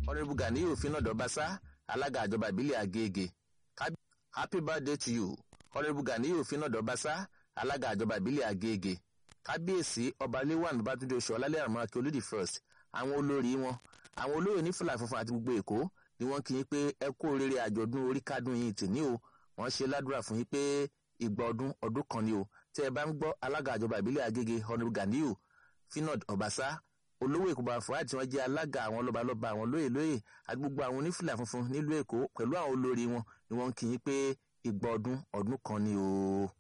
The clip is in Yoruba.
honourable ganiyu finado basa alága àjọba ìbílẹ̀ agége happy birthday to you honourable ganiyu finado basa alága àjọba ìbílẹ̀ agége kábíyèsí ọba léwàn bátúndé oṣù ọlálẹ́ àrùn akí olódì first àwọn olórí wọn àwọn olóyè ní fúlà funfun àti gbogbo èkó ni wọ́n kí yín pé ẹ kú oríire àjọ̀dún orí kádùn yín tìní o wọ́n ṣe ládùúrà fún yín pé ìgbà ọdún ọdún kan ni o tẹ́ ẹ bá ń gbọ́ alága àjọba ìbílẹ̀ agége honourable ganiyu finod ọbaṣá olówó èkó bá fún àti wọn jẹ́ alága àwọn lọ́balọ́ba àwọn lóyè lóyè àti gbogbo àwọn onífìlà funfun nílùú èkó pẹ̀lú àwọn olórí wọn ni wọ́n kí yín pé ìgbà ọdún ọdún kan ni o.